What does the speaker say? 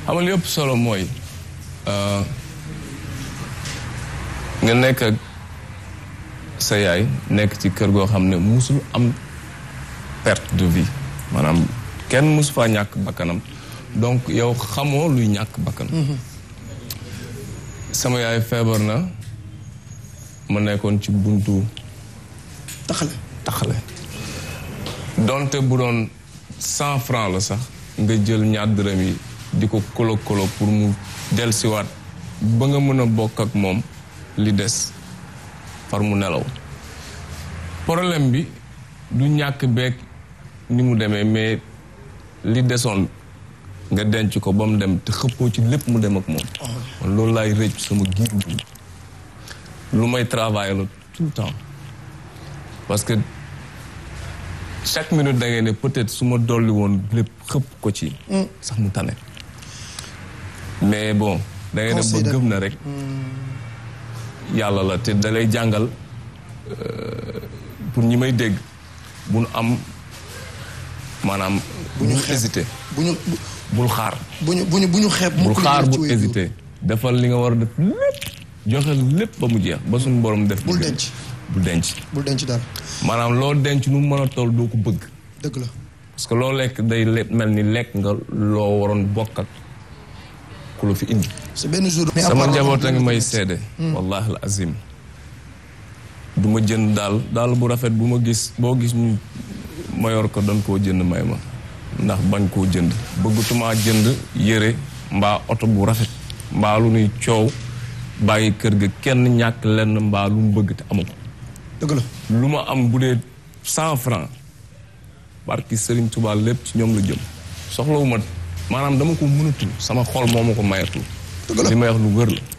xam nga li ëpp solo mooy nga nekk ak sa yaay nekk ci kër goo xam ne musul am perte de vie maanaam kenn musu faa ñàkk bakkanam donc yow xamoo luy ñàkk bakkan sama yaay feebar na ma nekkoon ci buntu taxale taxale donte bu doon cent franc la sax nga jël ñaar dërëm yi di ko kolo kolo pour mu dellusiwaat ba nga mën a bokk ak moom li des far mu nelaw problème bi du ñàkk beeg ni mu demee mais li desoon nga denc ko ba mu dem te xëppoo ci lépp mu dem ak moom man loolu laay rëcc sama giir bi lu may travailler la tout le temps parce que chaque minute da ngay ne peut-être su ma dolli woon lépp xëpp ko ci sax mu tane mais bon da ngay dem ba Considère- gëm na rek yàlla la te da lay jàngal pour ñi may dégg bu nu am maanaam bu ñu hésité bu ñu bu- bul xaar bu ñu bu ñu bu ñu xeeb bul mukk li xaar ñu ci bul wéy hésité defal li nga war a def lépp joxe lépp ba mu jeex ba suñu borom def Bul li gën. denc. bul denc bul denc daal maanaam loo denc nu mu mën a toll doo ko bëgg dëgg la parce que loo lekk day le- mel ni lekk nga loo waroon bokk ak ku la fi indi c'est benn jour mais à sama part njaboot a loolu, ngi may seede wallahi al azim du ma jënd daal daal bu rafet bu ma gis boo gis ñu ma yor ko doon koo jënd may ma ndax bañ koo jënd bëggatumaa jënd yére mbaa oto bu rafet mbaa lu nuy coow bàyyi kër ga kenn ñàkk lenn mbaa lu mu bëgg te amu ko dëgg la lu ma am bu dee cent franc barki Serigne Touba lépp ci ñoom la jëm soxlawu ma maanaam dama ko mënatul sama xol moo ma ko mayatul Dëgg la. li may wax lu wër la